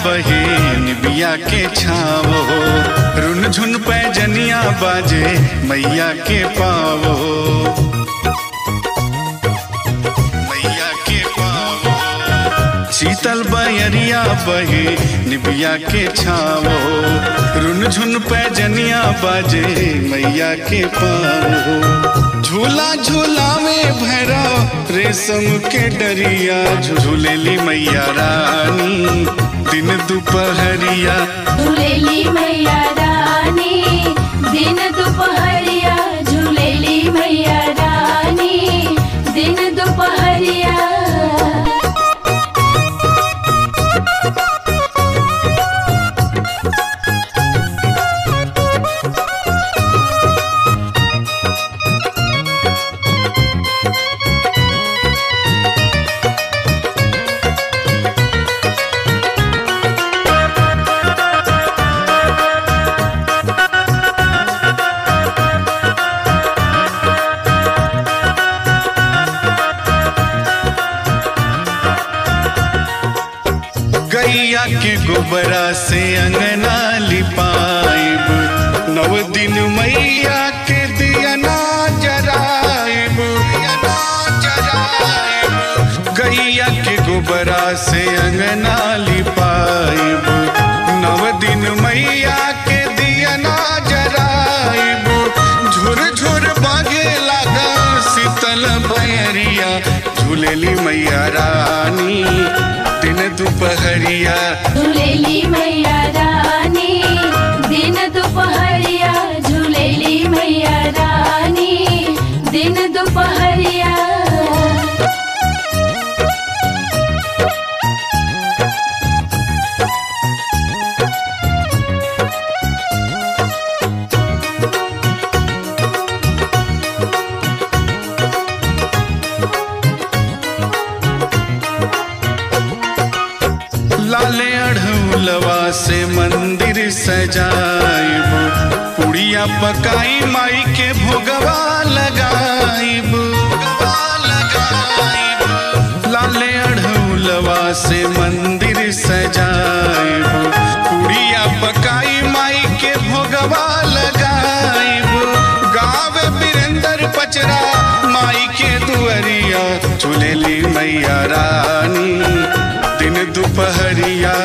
बहे निबिया के छावो रुन झुन पैजनिया बाजे मैया के पावो मैया के पावो शीतल बयरिया बहे निबिया के छावो रुन झुन पैजनिया बाजे मैया के पावो झूला झूलावे भैरा रेशम के डरिया झूलेली मैया रानी दिन दोपहरिया झूलेली मैया रानी दिन दोपहरिया झूलेली मैया रानी दिन दोपहरिया गैया के गोबरा से अंगना लिपाइब नव दिन मैया के दिया ना जराइब दियना जराइब। गैया के गोबरा से अंगना लिपाइब नव दिन मैया के दिया ना जराइब झुर झुर बागे लागा शीतल बयरिया झूलेली मैया रानी दिन दोपहरिया झूलेली मैया रानी दिन दोपहरिया झूलेली मैया रानी दिन दोपहरिया लाले अढ़ौलवा से मंदिर सजाइब पुड़िया पकाई माई के भोगवा लगाइब भोगवा लगाइब। लाले अढ़ौलवा से मंदिर सजाइब पुड़िया पकाई माई के भोगवा लगाइब गावे बिरंदर पचरा माई के दुअरिया झूलेली मैया रानी दिन दोपहरिया